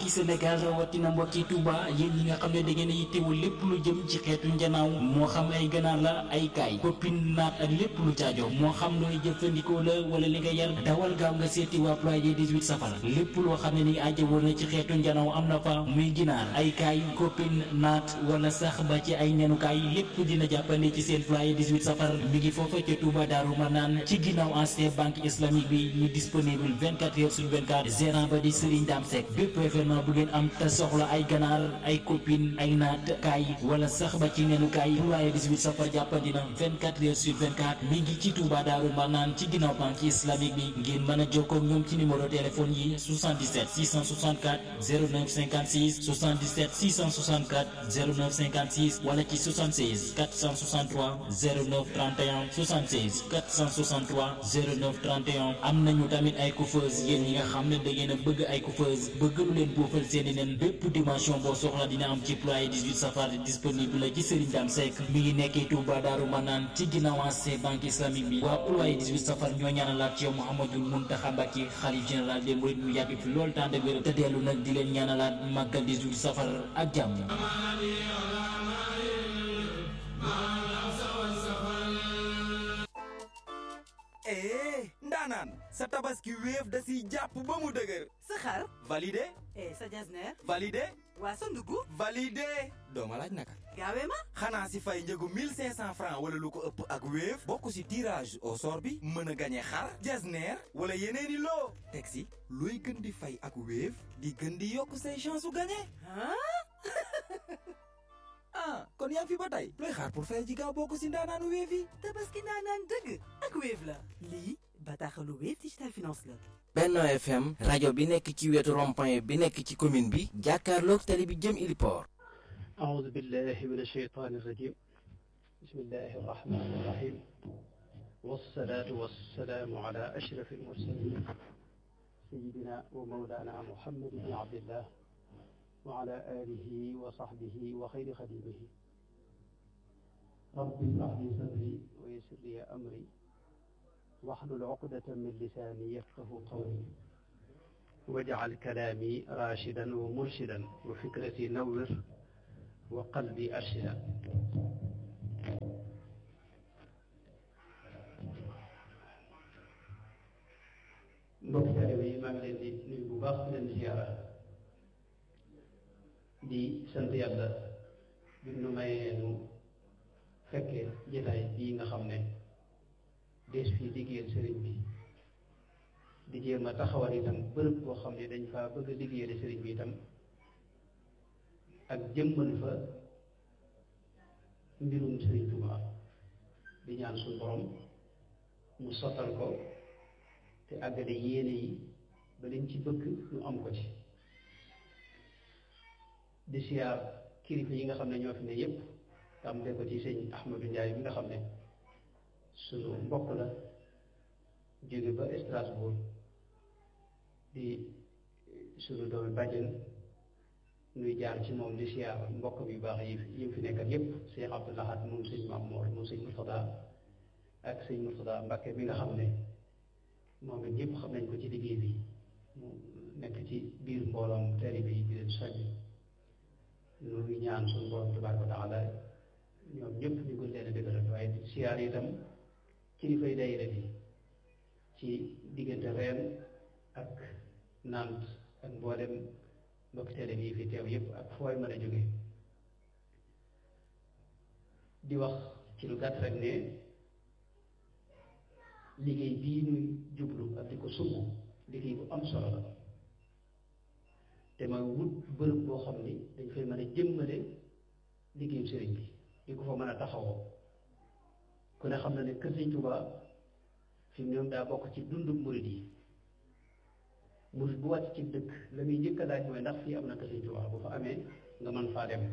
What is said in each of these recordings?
mbokki Sénégal rawatina mbokki Touba yéen ñi nga xam ne da ngeen a yittewul lépp lu jëm ci xeetu njanaaw moo xam ay ganaar la ay kaay koppin naat ak lépp lu caajo moo xam looy jëfandikoo la wala li nga yar dawal gaaw nga seeti waa ployé 18 safara lépp loo xam ne ni ajjawoo na ci xeetu njanaaw am na fa muy ginaar ay kaay koppin naat wala sax ba ci ay nenukaay lépp dina jàppande ci seen ployé 18 safara mi ngi foofa ca Touba Daaru Manaan ci ginnaaw ancien banque islamique bi ñu disponible 24 heures sur 24 gérant ba di Serigne Dame Seck bépp événement bu ngeen am te soxla ay ganaar ay copine ay naat kaay wala sax ba ci nenu kaay ployé 18 safar jàppandi na 24 heures sur 24 mi ngi ci Touba Daaru Manaan ci ginnaaw banque islamique bi ngeen mën a jokkoo ak ñoom ci numéro téléphone yi 77 664 09 56 77 664 09 56 wala ci 76 463 09 31 76 463 09 31 am nañu tamit ay coiffeuse yéen ñi nga xam ne da ngeen a bëgg ay coiffeuse bëgg lu leen boofal seeni nen bépp dimension boo soxla dina am ci ployé 18 safar disponible la ci Serigne Dame Seck mi ngi nekkee Touba Daaru Manaan ci ginnaaw ancien banque islamique bi waa ployé 18 safar ñoo ñaanalaat ci yow Mouhamadul Mountakha Mbacké xalif général des mourides mu yàgg fi loolu tànd wér te dellu nag di leen ñaanalaat màggal 18 safar ak jàmm ee ndaanaan sa tabaski wéef da siy jàpp ba mu dëgër sa xar validé eh sa jasneer validé waa sa ndugg validé dooma laaj naka gaawee ma xanaa si fay njëgu 1500 francs wala lu ko ëpp ak wéef bokk si tirage au sort bi mën a gañe xar jasneer wala yeneeni loo teg si looy gën di fay ak wéef di gën di yokk say chance u gañe ah kon yaa ngi fi ba tey looy xaar pour fay ji gaaw bokk si ndaanaanu wéef yi tabaski ndaanaan dëgg ak Wave la lii bataaxalu Wave Digital Finance la Benno FM rajo bi nekk ci wetu rond-point bi nekk ci commune bi jàkkaarloog tali bi jëm Iliport أعوذ بالله من الشيطان الرجيم بسم الله الرحمن الرحيم والصلاة والسلام على أشرف المرسلين سيدنا ومولانا محمد بن عبد الله وعلى آله وصحبه وخير خديمه رب اشرح لي صدري ويسر لي أمري واحلل عقدة من لساني يفقه قولي واجعل كلامي راشدا ومرشدا وفكرتي نور وقلبي أرشدا mbokk taalibe yi maa ngi leen di nuyu bu baax di leen di ziyaara di sant yàlla bi nu mayee nu fekkee jataay bii nga xam ne dees fii liggéeyal sëriñ bi di jéem a taxawal itam bërëb boo xam ne dañ faa bëgg a liggéeyal sëriñ bi itam ak jëmmal fa mbirum sëriñ Tuubaa di ñaan suñu borom mu sottal ko te àggale yéene yi ba liñ ci bëgg ñu am ko ci di siyaar kilifa yi nga xam ne ñoo fi ne yépp tàmbale ko ci sëñ Ahmadou Ndiaye bi nga xam ne suñu mbokk la jóge ba Strasbourg di suñu doomi bàjjen nuy jaar ci moom di siyaar mbokk bi baax yi yi fi nekkat yépp Cheikh Abdou Lahad moom sëñ Mamour moom sëñ Murtada ak sëñ Murtada Mbàkke bi nga xam ne moom it ñëpp xam nañ ko ci liggéey bi mu nekk ci biir mbooloom taalibe yi di leen soññ ñu ngi ñaan suñu borom tabaaraka wa taala ñoom ñëpp ñu gën leen a dëgëral waaye di siyaar itam kilifay daayira bi ci diggante reen ak nant ak mboolem mbokk taalibe yi fi teew yëpp ak fooy mën a jóge di wax ci lu gàtt rek ne liggéey bii ñuy jublu ak di ko sumb liggéey bu am solo la te mooy wut bërëb boo xam ni dañ fay mën a jëmmale liggéeyu sëriñ bi di ko fa mën a taxawoo ku ne xam na ne kër Sëriñ Tuubaa fi mu ñoom daa bokk ci dundu murid yi murid bu wàcc ci dëkk la muy njëkk a laaj mooy ndax fii am na kër Sëriñ Tuubaa bu fa amee nga mën faa dem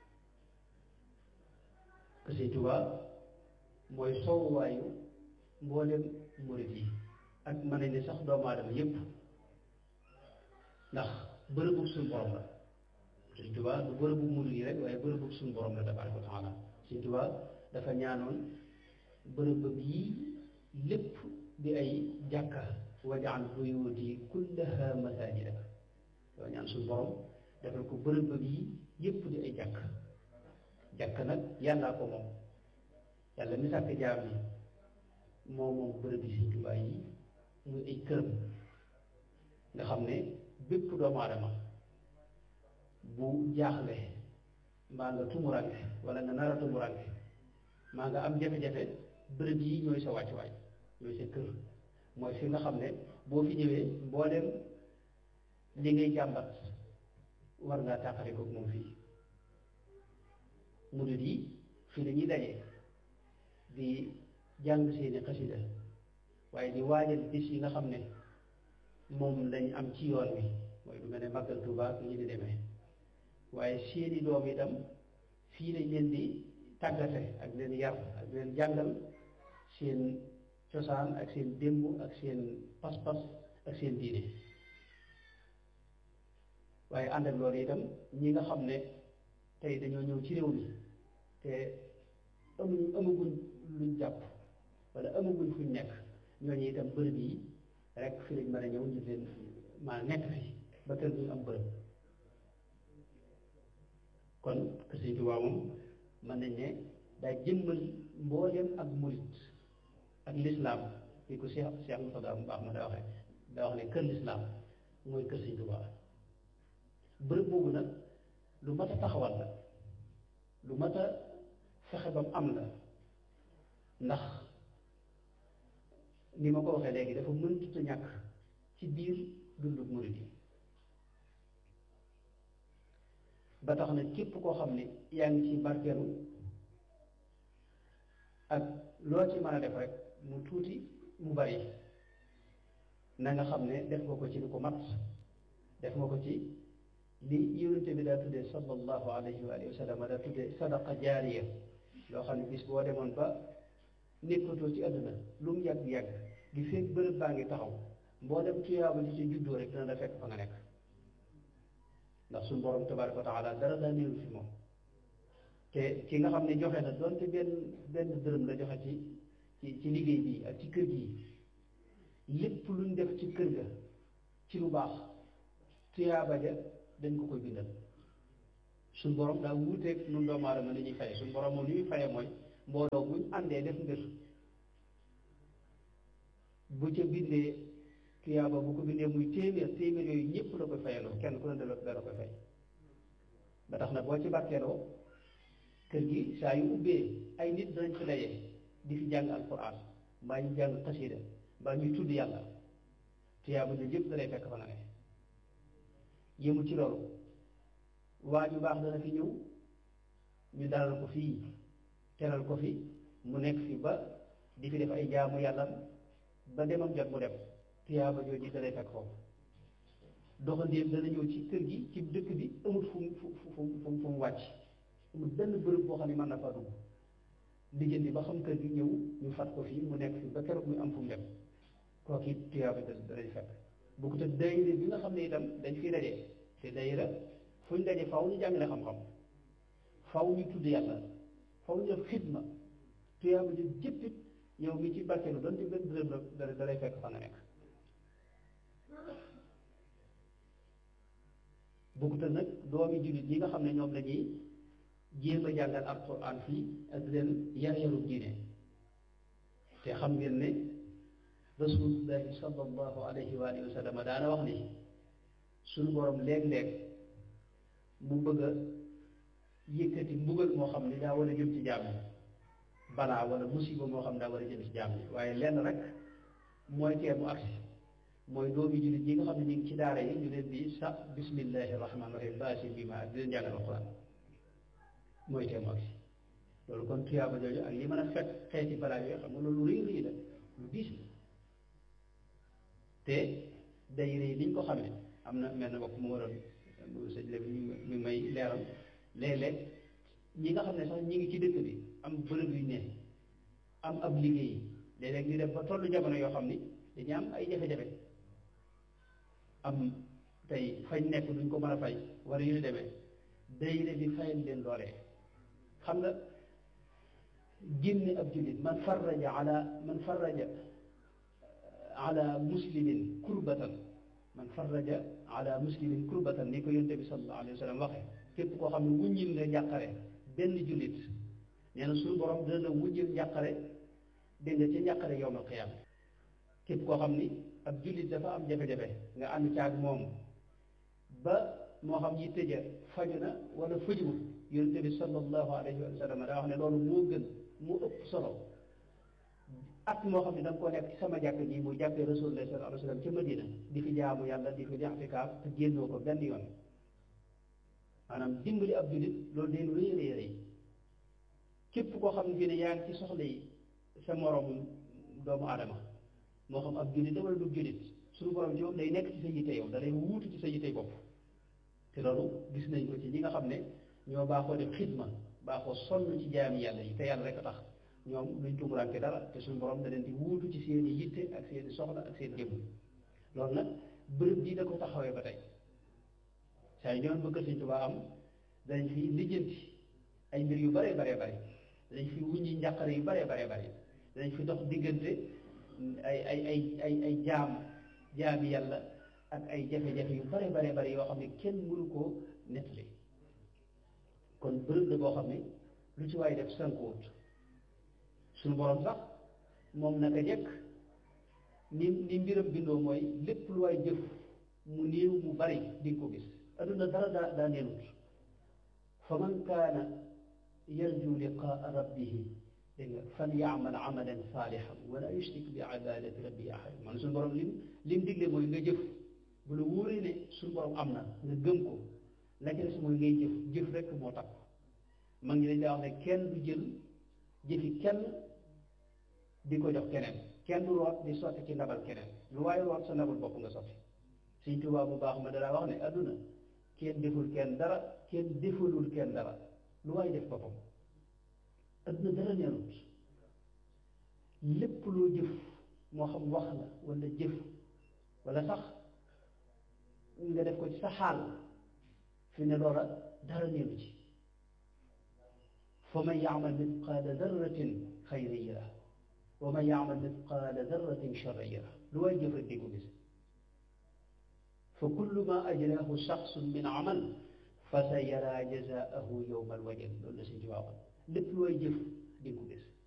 kër Sëriñ Tuubaa mooy soowuwaayu mboolem murid yi ak mën nañ ne sax doomu aadama yépp ndax bërëbu suñu borom la Sëñ Tuubaa du bërëbu murid yi rek waaye bërëbu suñu borom la tabaaraka wa taala Sëñ Tuubaa dafa ñaanoon bërëb bii lépp di ay jàkka wajaal buyuti kullaha masajida yow ñaan ñaan suñu borom defal ko bërëb bëgg yi yépp di ay jàkk jàkk nag yàllaa ko moom yàlla mi sàkk jaam yi moo moom bërëb yi Sëñ Tuubaa yi muy ay këram nga xam ne bépp doomu aadama bu jaaxle mbaa nga tumuranke wala nga nar a tumuranke maa nga am jafe-jafe bërëb yi ñooy sa wàccuwaay ñooy sa kër mooy fi nga xam ne boo fi ñëwee mboolem li ngay jàmbat war ngaa tàqale ko moom fii murid yi fii la ñuy daje di jàng seeni xasida waaye di waajal bis yi nga xam ne moom lañ am ci yoon wi mooy lu mel ne màggal Tuubaa ak ñi di demee waaye seeni doom itam fii lañ leen di tàggate ak leen yar ak leen jàngal seen cosaan ak seen démb ak seen pas-pas ak seen diine waaye ànd ak loolu itam ñi nga xam ne tey dañoo ñëw ci réew mi te amuñ amaguñ luñ jàpp wala amaguñ fuñ nekk ñooñu itam bërëb yi rek fi lañ mën a ñëw ñu leen maa nekk fi ba kër duñ am bërëb kon kër Sëñ Tuubaa moom mën nañ ne daa jëmmal mbooleem ak murit ak lislaam li ko Cheikh Cheikh Moussa mu baax ma daa waxee daa wax ne kër lislaam mooy kër Sëñ Tuubaa bërëb boobu nag lu mat a taxawal la lu mat a fexe ba mu am la ndax ni ma ko waxee léegi dafa mëntut a ñàkk ci biir dundu murid yi ba tax na képp koo xam ne yaa ngi ci barkeelu ak loo ci mën a def rek mu tuuti mu bari na nga xam ne def nga ko ci lu ko mat def nga ko ci li yonente bi daa tuddee sallallahu alayhi wa alihi wa sallam daa tuddee sadaqa jaariya loo xam ne bis boo demoon ba nekkatoo ci àdduna lu mu yàgg-yàgg di fekk bërëb baa ngi taxaw mboolem tuyaaba ji ci juddoo rek dana la fekk fa nga nekk ndax suñu borom tabaraka wa taala dara daa néew fi moom te ki nga xam ne joxe na doonte benn benn dërëm la joxe ci ci ci liggéey bi ak ci kër gi lépp luñ def ci kër ga ci lu baax tuyaaba ja dañ ko koy bindal suñ borom daa wuuteeg nun doomu aadama ni ñuy faye suñ borom moom li muy faye mooy mbooloo buñ àndee def mbir bu ca bindee tuyaaba bu ko bindee muy téeméer téeméer yooyu ñëpp la koy fayaloo kenn ku ne dala dala koy fay ba tax na boo ci barkeeloo kër gi saa yu ubbee ay nit danañ fi daje di fi jàng alquran mbaa ñu jàng xasida mbaa ñuy tudd yàlla tuyaaba ñu yëpp dalay fekk fa nga ne yëmu ci loolu waa ju baax dana fi ñëw ñu dalal ko fii teral ko fi mu nekk fi ba di fi def ay jaamu yàlla ba demam jot mu dem tuyaaba jooju dalay fekk foofu doxandéem dana ñëw ci kër gi ci dëkk bi amul fu mu fu fu fu mu wàcc amul benn bërëb boo xam ne mën na faa dugg lijjanti ba xam kër gi ñëw ñu fat ko fii mu nekk fi ba keroog muy am fu mu dem kooku it tuyaaba da dalay fekk bu ko te dayire bi nga xam ne itam dañ fi daje te dayira fu ñu daje faw ñu jàngale xam-xam faw ñu tudd yàlla faw ñu def xidma tuyaaba ji jëppit yow mi ci barkeelu doon ci benn dërëm la dalay fekk fa nga nekk bokkute nag doomi jullit ñi nga xam ne ñoom lañuy jéem a jàngal alquran fii ak leen yar yaru diine te xam ngeen ne rasulullahi sallallahu alayhi wa alihi wa sallam daana wax ni suñu borom léeg-léeg mu bëgg a yëkkati mbugal moo xam ne daa war a jëm ci jaam yi balaa wala musiba moo xam ne daa war a jëm ci jaam yi waaye lenn rek mooy tee mu agsi mooy doomi jullit ñi nga xam ne ñu ngi ci daara yi ñu leen di sa bismillahi rahmaani rahim baasi bi ma ak di leen jàngal alquran mooy tee mu agsi loolu kon tuyaaba jooju ak li mën a fekk xeeti balaa yooyu xam nga loolu rëy rëy la lu diis la te day rëy liñ ko xamee am na mel na bokk mu waroon sëñ la mi may leeral léeg-léeg ñi nga xam ne sax ñi ngi ci dëkk bi am bërëb yu ne am ab liggéey léeg-léeg ñu def ba tollu jamono yoo xam ni dañu am ay jafe-jafe am tey fañ nekk duñ ko mën a fay wala yu ñu demee dayre bi fayal leen loolee xam nga génne ab jullit man farraja ala man farraja ala muslimin kurbatan man farraja ala muslimin kurbatan ni ko yonte bi sallallahu alayhi wa sallam waxe képp koo xam ne wuññil nga njàqare benn jullit nee na suñu borom dina la wuññil njàqare dégg nga ci njàqare yowmal qiyaama képp koo xam ni ab jullit dafa am jafe-jafe nga ànd caag moom ba moo xam yi tëja faju na wala fajuwul yonente bi sallallahu alayhi wa sallam daa wax ne loolu moo gën moo ëpp solo at moo xam ne da nga ko nekk ci sama jàkk ji muy jàkkee rasulullah sallallahu alayhi wa sallam ca Madina di fi jaamu yàlla di fi i'tikaaf te génnoo ko benn yoon maanaam dimbali ab jullit loolu day lu rëy rëy rëy képp koo xam ne fii ne yaa ngi ci soxla yi sa moroom doomu aadama moo xam ab jullit wala du jullit suñu borom ci moom day nekk ci sa yitte yow da lay wuutu ci sa yitte bopp te loolu gis nañ ko ci ñi nga xam ne ñoo baaxoo def xidma baaxoo sonn ci jaami yàlla yi te yàlla rek a tax ñoom luñ tumuraanke dara te suñu borom da leen di wuutu ci seeni yitte ak seeni soxla ak seen jëmm loolu nag bërëb bii da ko taxawee ba tey saa yu ñoon bëgg Sëñ Tuubaa am dañ fi lijjanti ay mbir yu bare bare bare dañ fi wuññi njàqare yu bare bare bare dañ fi dox diggante ay ay ay ay ay jaam jaami yàlla ak ay jafe-jafe yu bare bare bare yoo xam ne kenn mënu koo nettali kon bërëb la boo xam ne lu ci waay def sankuwut suñu borom sax moom naka jekk ni ni mbiram bindoo mooy lépp lu waay jëf mu néew mu bari di nga ko gis adduna dara daa daa neenut fa man kaana yarju liqaa rabbihi dégg nga fal yaamal amalan saalihan wala yushrik bi ibadati rabbi ahad man suñu borom lim lim digle mooy nga jëf bu la wóoree ne suñu borom am na nga gëm ko la ca des mooy ngay jëf jëf rek moo tax mag ñi dañ daa wax ne kenn du jël jëfi kenn di ko jox keneen kenn du root di sotti ci ndabal keneen lu waaye root sa ndabal bopp nga sotti Sëñ Tuubaa bu baax ma danaa wax ne adduna kenn deful kenn dara kenn defalul kenn dara lu waaye def boppam adduna dara neerut lépp loo jëf moo xam wax la wala jëf wala sax nga def ko ci sa xaal fi ne loola dara neeru ci fa man yaamal mithqaala darratin xayran yara wa man yaamal mithqaala darratin charran yara lu waay jëf rek di ko gis fa kullu ma ajraahu shaxsun min amal fa sa yara jazaahu yowma alwajal loolu la suñ ci waxoon lépp lu waay jëf di ko gis